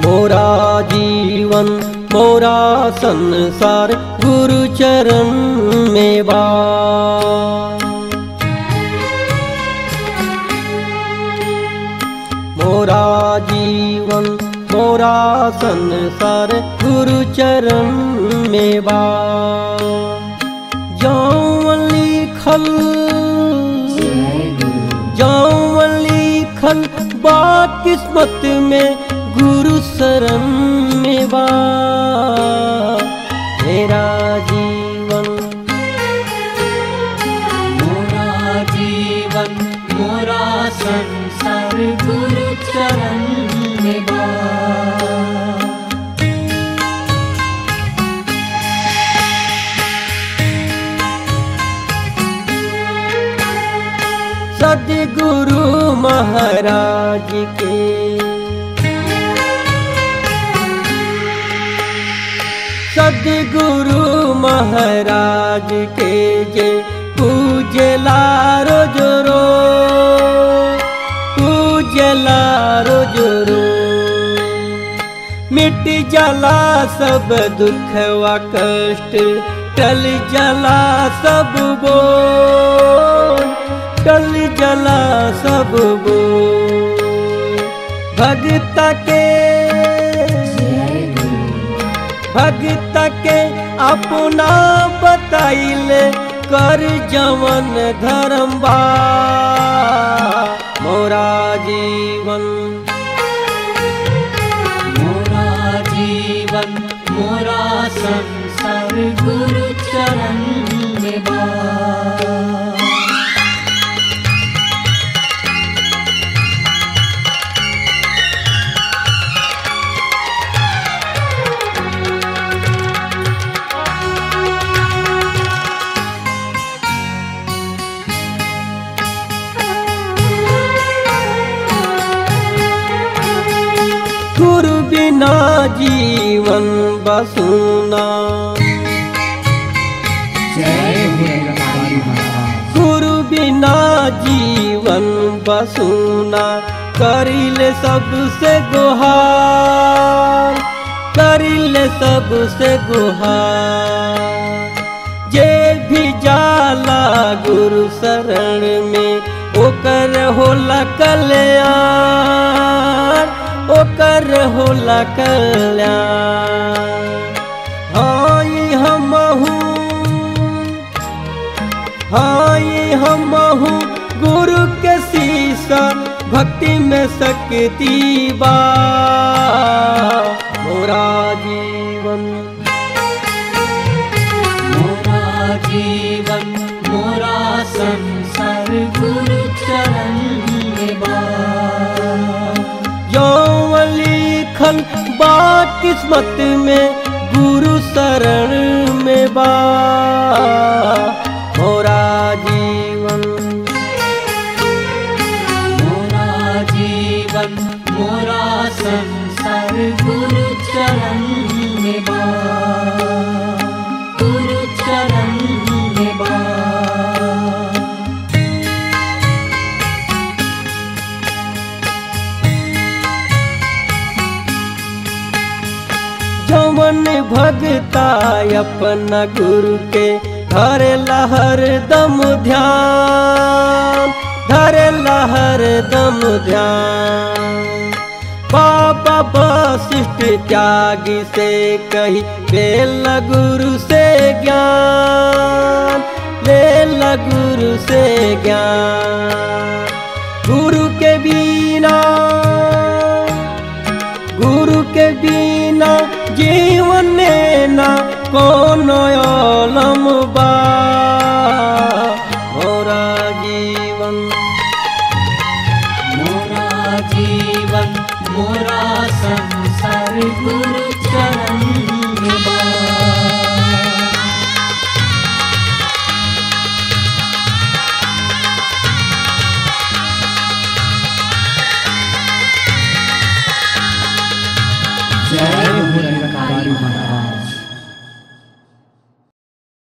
मोरा जीवन मोरा संसार गुरु चरण में बा मोरा जीवन मोरा संसार गुरु चरण में बा जौन लिखल जौन लिखल बा किस्मत में गुरु शरण में बा मेरा जीवन मोरा जीवन मोरा संसार गुरु चरण में बा सदगुरु महाराज के सदगुरु महाराज के जे पूजला रोज रो पूजला रोज रो मिट जला सब दुख व कष्ट टल जला सब बोल टल जला सब बोल भगत के भगत के अपना बताइल कर जवन धर्म बा मोरा जीवन मोरा जीवन मोरा संसार गुरु चरण में बा गुरु बिना जीवन बसुना जय भोलेनाथ महाराज गुरु बिना जीवन बसुना करिल सबसे गुहार करिल सबसे गुहार जे भी जाला गुरु शरण में ओकर होला कल्याण ओकर होला कल्याण हाँ ये हमहू हाँ ये हमहू गुरु के शीशा भक्ति में शक्ति बा मोरा जीवन मोरा जीवन मोरा संसार गुरु चरण में बा यौवन लिखल बा किस्मत में गुरु शरण में बा मोरा जीवन मोरा जीवन मोरा संसार गुरु चरण में बा गुरु चरण में बा जवन भगता अपना गुरु के धर लहर दम ध्यान धर लहर दम ध्यान बाबा वशिष्ठ त्यागी से कही ले ल गुरु से ज्ञान ले ल गुरु से ज्ञान गुरु के बिना गुरु के बिना जीवन में ना कोनो ओलम बा